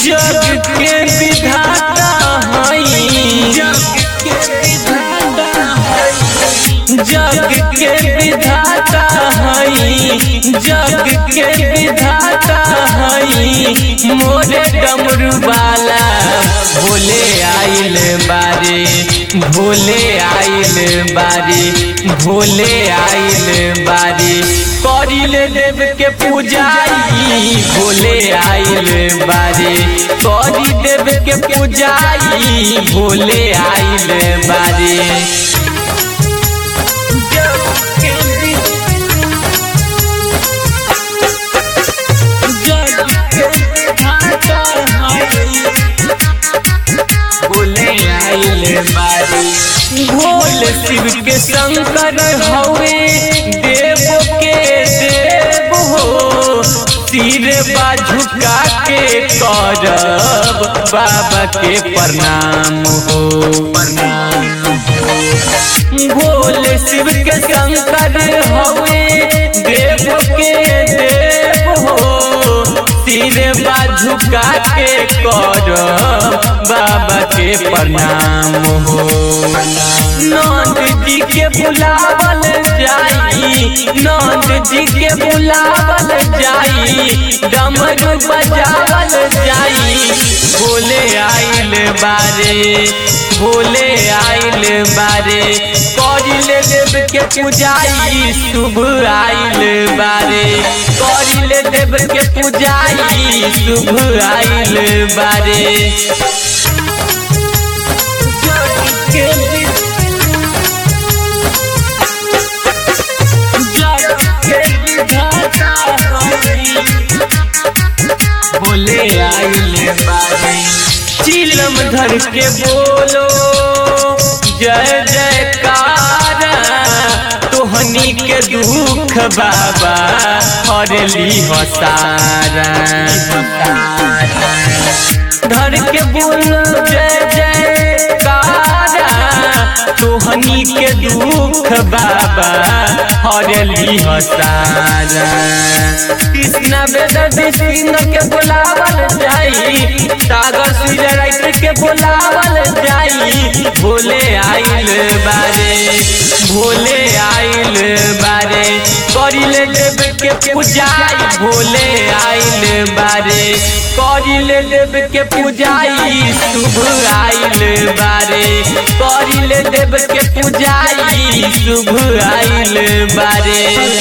जग के विधाता हई जग के विधाता हई जग के विधाता हई मोरे डमरू वाला भोले आइल बारे भोले आइल बारे भोले आइल बारे करिल देव के पूजाई भोले आइल बारे करी देव के पूजाई भोले आइल बारे बोले आइल बारी भोल शिव के शंकर हवे देव के देव हो सिर झुका के करब बाबा के प्रणाम हो प्रणाम भोल शिव के शंकर हवे देव के देव हो सिर झुका के कर बाबा के प्रणाम हो नंद जी के बुलावल जाई नंद जी के बुलावल जाई डमरू बजावल जाई भोले आइल बारे भोले आइल बारे करिले देव के पूजाई शुभ आइल बारे करिले देव के पूजाई शुभ आइल बारे बोले आइल बारे चिलम धर के बोलो जय जयकार तोहनी के दुख बाबा हरली हसारा धर के बोलो जय जयकार तोहनी के दुख बाबा हरली हसारा कृष्णा बेदर्दी सिंह के बुलावल जाई सागर सूर्य राइट के बुलावल जाई भोले आइल बारे भोले आइल बारे करिले देव के पूजाई भोले आइल बारे करिले देव के पूजाई शुभ आइल बारे करिले देव के पूजाई शुभ आइल बारे